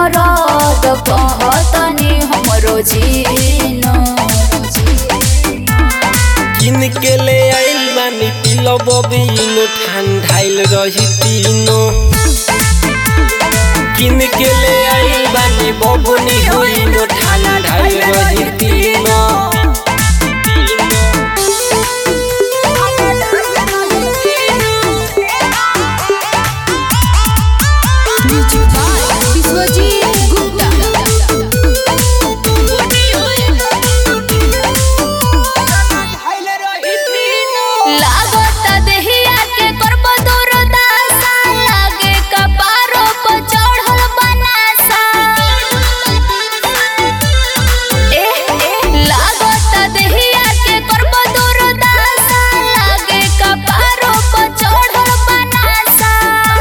मरद कहतनी हमरो जीनो किन के ले आइल बानी पिलो बबिनो ठंडाइल रही तीनो किन के ले आइल बानी बबुनी होइनो ठंडाइल रही तीनो विश्वजीत गुप्ता लागत देहिया के करब दूर दासा लागे कपारो पर चढ़ल बनासा ए लागत देहिया के करब दूर दासा लागे कपारो पर चढ़ल बनासा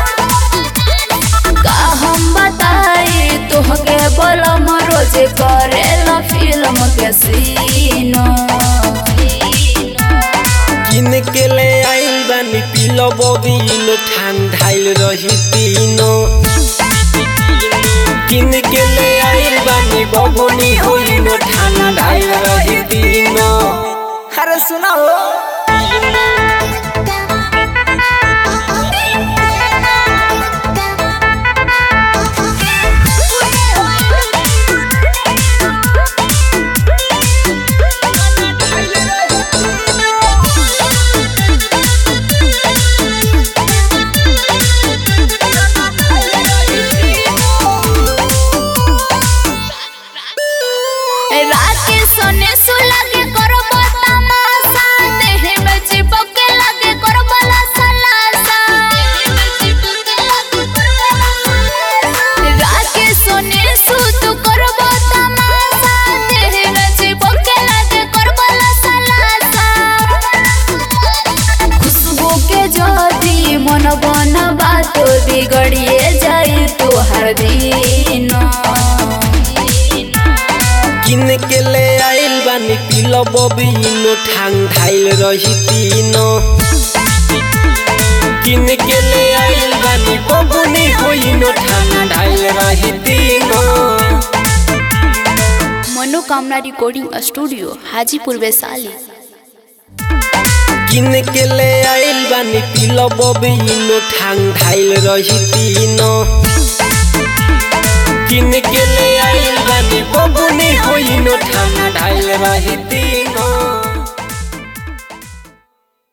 का हम बताई तोहके बलम रोजे करेला फिल्म के सीनो किन के ले आइल बानी पिलो बबिनो ठंडाइल रही तीनो किन के ले आइल बानी बबुनी होइनो ठंडाइल रही तीनो अरे सुना हो राके सोने सुलगे करब तमाशा देह में चिपके लगे करब लसलासा राके सोने सुत करब तमाशा देह में चिपके लगे करब लसलासा खुशबू के ज्योति मन बन बात बिगड़िए जाई तोहर दीनो किन के ले आइल बानी पिलो बबिनो ठंडाइल रही तीनो किन के ले आइल बानी बबुनी होइनो ठंडाइल रही तीनो मनोकामना रिकॉर्डिंग स्टूडियो हाजीपुर वैशाली किन के ले आइल बानी पिलो बबिनो ठंडाइल रही तीनो किन के ले आइल बानी बबुनी होइनो ठंडाइल रही तीनो